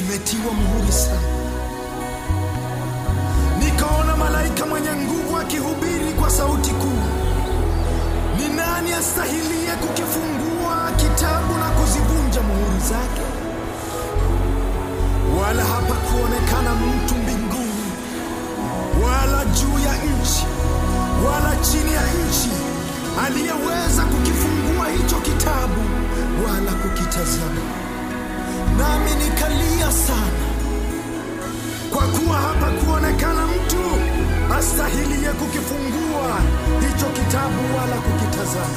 kimetiwa muhuri sana. Nikaona malaika mwenye nguvu akihubiri kwa sauti kuu, ni nani astahilie kukifungua kitabu na kuzivunja muhuri zake? Wala hapakuonekana mtu mbinguni wala juu ya nchi wala chini ya nchi aliyeweza kukifungua hicho kitabu wala kukitazama. Nami nikalia sana, kwa kuwa hapakuonekana mtu astahilie kukifungua hicho kitabu wala kukitazama.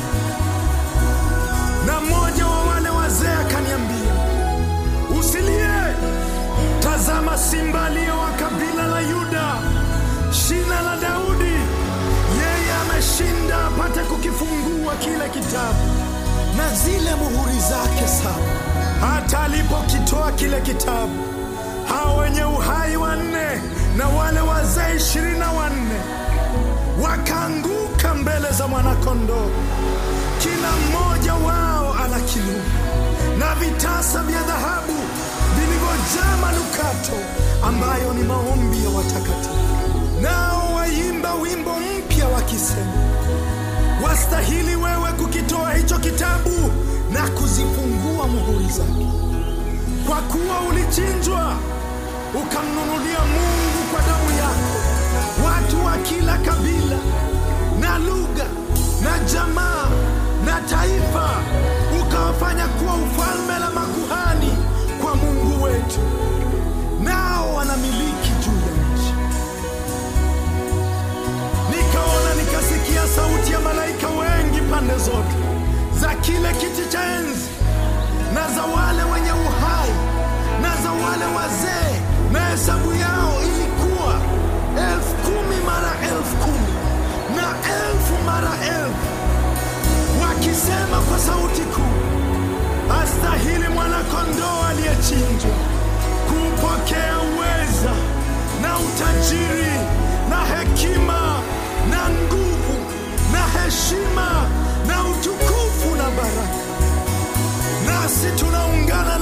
Na mmoja wa wale wazee akaniambia, usilie, tazama, simba aliye wa kabila la Yuda, shina la Daudi, yeye ameshinda apate kukifungua kile kitabu na zile muhuri zake saba. Hata alipokitoa kile kitabu, hao wenye uhai wanne na wale wazee ishirini na wanne wakaanguka mbele za mwanakondoo, kila mmoja wao ana kinubi na vitasa vya dhahabu vilivyojaa manukato, ambayo ni maombi ya watakatifu. Nao waimba wimbo mpya wakisema, wastahili wewe kukitoa hicho kitabu na kuzifungua muhuri zake, kwa kuwa ulichinjwa ukamnunulia Mungu kwa damu yako watu wa kila kabila na lugha na jamaa na taifa, ukawafanya kuwa ufalme na makuhani kwa Mungu wetu, nao wanamiliki juu ya nchi. Nikaona nikasikia sauti ya malaika wengi pande zote za kile kiti cha enzi na za wale wenye uhai na za wale wazee, na hesabu yao ilikuwa elfu kumi mara elfu kumi na elfu mara elfu, wakisema kwa sauti kuu, astahili mwana-kondoo aliyechinjwa kupokea uweza na utajiri na hekima na nguvu na heshima na utukufu na baraka. Nasi tunaungana